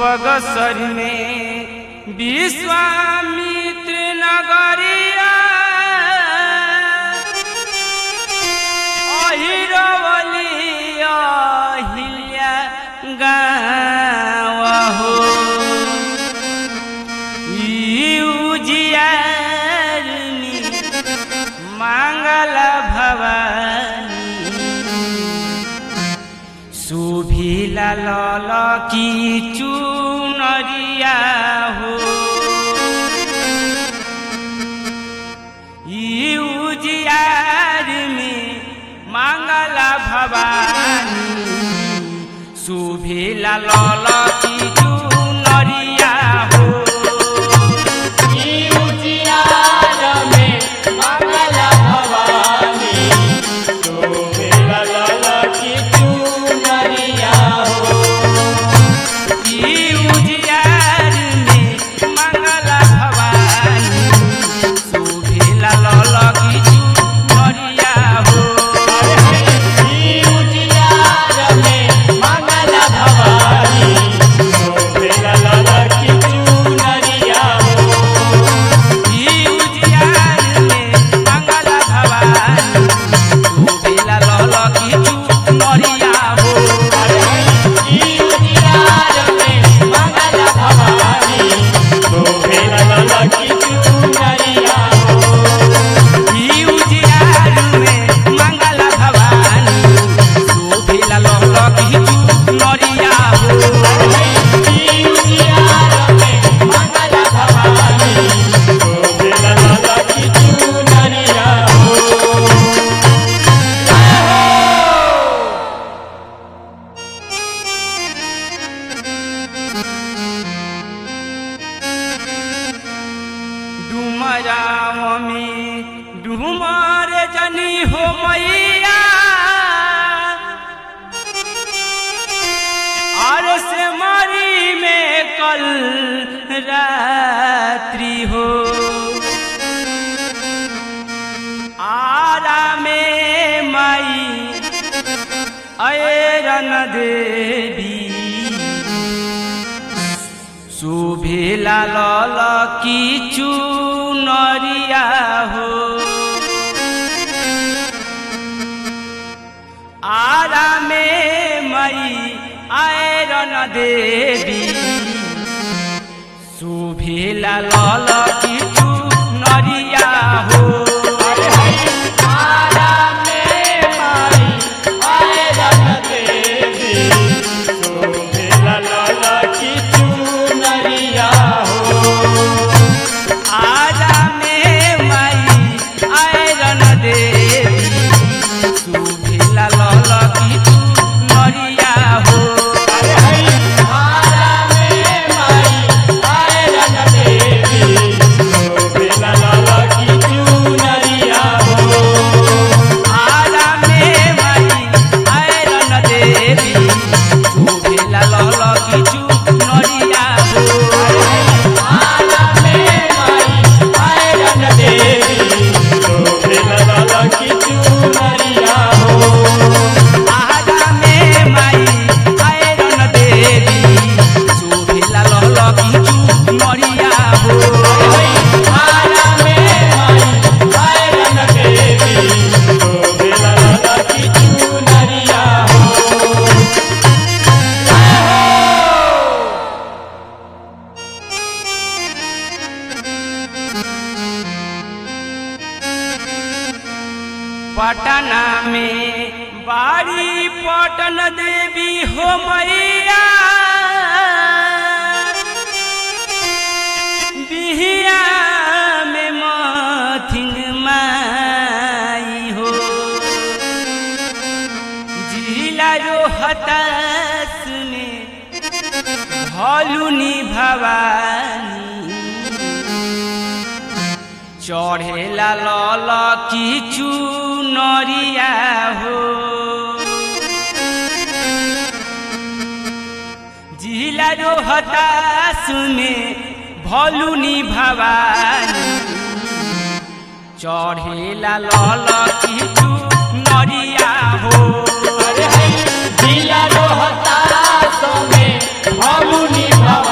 बगसर में विश्वामित्र नगरिया अहिरवलिया हिल्या गाँव हो ई उजियारनी मांगल भवानी सुभिला लल की चुनरिया हो ई उजियार में मांगला भवानी सुभिला लल की चुनरिया हो ई उजियार में मंगल भवानी शोभेला लाला की चुनरिया हो ई उजियार में मंगला भवानी सुभिला लल की चुनरिया हो ई उजियार में मंगल भवानी शोभेला लाला की चुनरिया हो ई उजियार में मंगला भवानी सुभिला लल की चुनरिया हो ई उजियार में मंगल भवानी शोभेला लाला की चुनरिया हो ई उजियार में मंगला भवानी सुभिला लल की चुनरिया हो ई उजियार में मंगल भवानी शोभेला लाला की चुनरिया हो डुमराव में डुमर जनी हो मैया और से मरी में कल रात्रि हो आरा में माई अरन देवी सुभिला लल की चुनरिया हो आरा में मई आयरन देवी सुभिला लल की चुनरिया हो आरा में माई आए रन देवी शोभेला लाला की चुनरिया हो आरा में मई आयरन देवी सुभिला लल की चुनरिया हो आरा में माई आए रन देवी शोभेला लाला की चुनरिया हो आरा में मई आयरन देवी सुभिला लल की चुनरिया हो आरा में माई आए रन देवी शोभेला लाला की चुनरिया हो आरा में माई आयरन देवी सुभिला लल की चुनरिया हो आरा में माई आए रन देवी शोभेला लाला की चुनरिया हो पटना में बाड़ी पटन देवी हो मैया बिहिया में मथिन माई हो जिला रो हताश में भलुनी भवानी चढ़ेला लल किचु नरिया हो जिला रो हताश में भलुनी भवानी चढ़ेला लल किचु नरिया हो अरे जिला रोहतास में भमुनि भव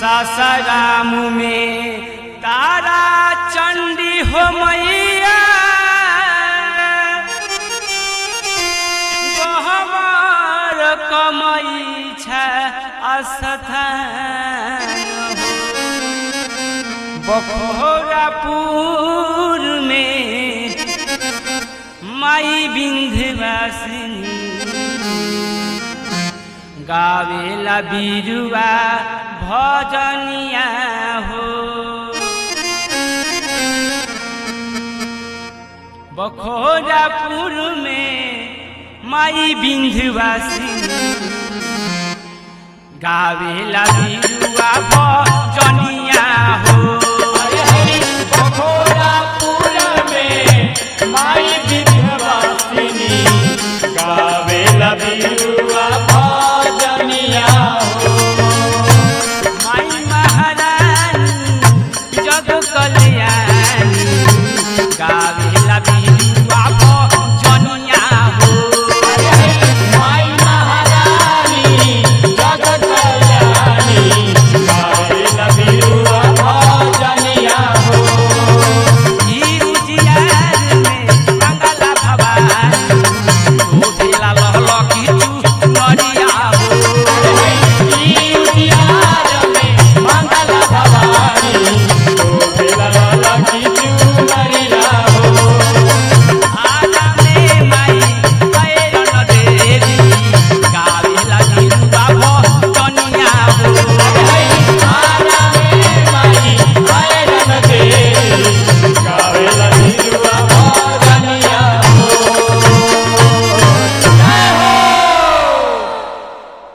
सासाराम में तारा चंडी हो मैया गहमर कमई छ अस्थान बखोरापुर में माई विंध्यवासिनी गावेला बिरुवा भजनिया हो बखोरापुर में माई विंध्यवासिनी गावेला बिरुवा भजनिया हो बखोरापुर में माई विंध्यवासिनी गावेला बिरुवा